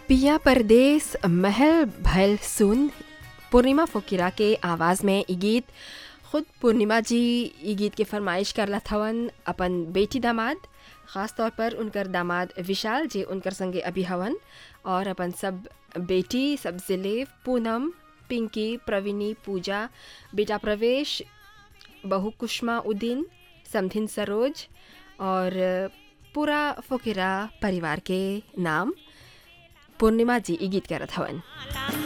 पिया परदेस महल भल सुन पूर्णिमा फुकिरा के आवाज़ में ई गीत खुद पूर्णिमा जी ई गीत के फरमाइश करला थवन अपन बेटी दामाद ख़ास तौर पर उनकर दामाद विशाल जे उनकर संगे अभी हवन और अपन सब बेटी सब ज़िले पूनम पिंकी प्रवीणी पूजा बेटा प्रवेश बहू कुष्मा उद्दीन समधिन सरोज और पूरा फुकिरा परिवार के नाम पूर्णिमा जी ई गीत करत हवन